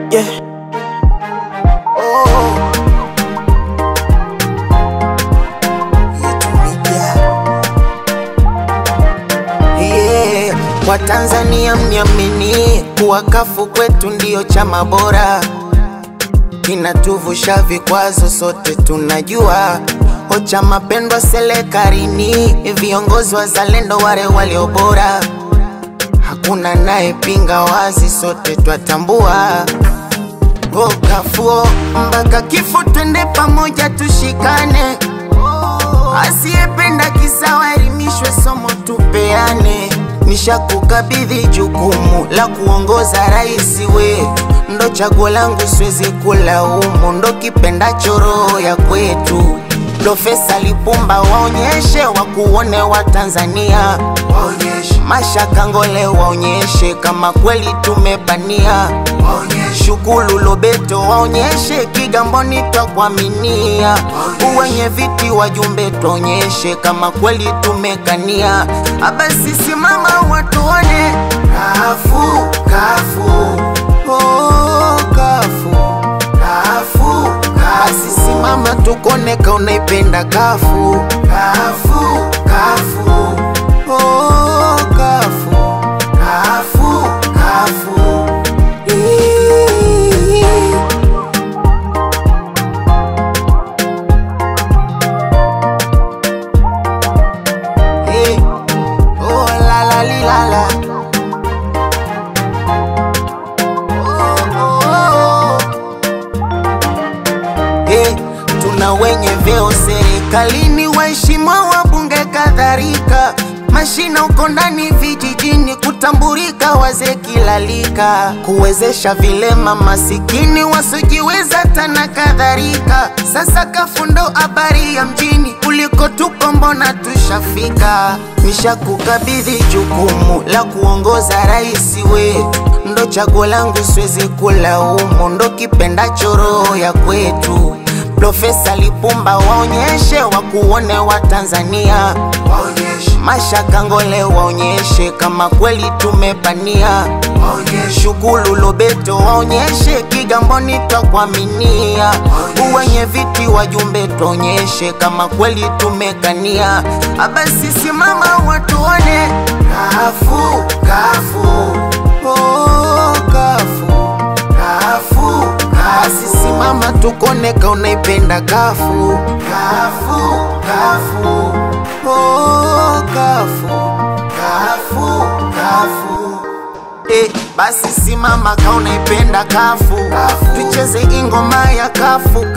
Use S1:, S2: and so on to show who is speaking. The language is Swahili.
S1: Yeah. Oh. Yetumikia. Yeah. Watanzania mniamini kuwa kafu kwetu ndiyo chama bora, kinatuvusha vikwazo, sote tunajua o chama pendwa serikalini, viongozi wazalendo wale walio bora hakuna nayepinga wazi, sote twatambua. Oh, kafuo mpaka kifo, twende pamoja tushikane. Asiyependa kisawa elimishwe, somo tupeane. Nishakukabidhi jukumu la kuongoza rais wetu, ndo chaguo langu, siwezi kulaumu, ndo kipendacho roho ya kwetu. Profesa Lipumba waonyeshe, wakuone wa Tanzania waonyeshe. Mashaka Ngole waonyeshe kama kweli tumepania waonyeshe. Shukuru Lobeto waonyeshe Kigamboni twakuaminia uwenye viti wajumbe tuonyeshe kama kweli tumekania abasi simama watuone kafu kafu oh, kafu kafu basi simama tukone ka unaipenda kafu kafu kafu oh, kafu kafu kafu Ii. Eh, oh, la, la, li, la, la. Oh, oh, oh. Eh, tuna wenye vyeo serikalini, waheshimiwa wabunge kadhalika, mashina uko ndani vijijini, kutambulika wazee kilalika, kuwezesha vilema masikini wasiojiweza tana kadhalika. Sasa kafundo habari ya mjini, kuliko tupo mbona tushafika. Nishakukabidhi jukumu la kuongoza rais wetu, ndo chaguo langu, siwezi kulaumu, ndo kipendacho roho ya kwetu. Profesa Lipumba waonyeshe, wakuone wa Tanzania waonyeshe. Mashaka Ngole waonyeshe kama kweli tumepania waonyeshe. Shukuru Lobeto waonyeshe Kigamboni twakuaminia uwenye viti wajumbe tuonyeshe kama kweli tumekania abasi simama watuone kafu kafu oh, kafu kafu kasi simama tukone ka unaipenda kafu kafu kafu oh, kafu kafu kafu Eh, basi simama ka unaipenda kafu, tucheze ingoma ya kafu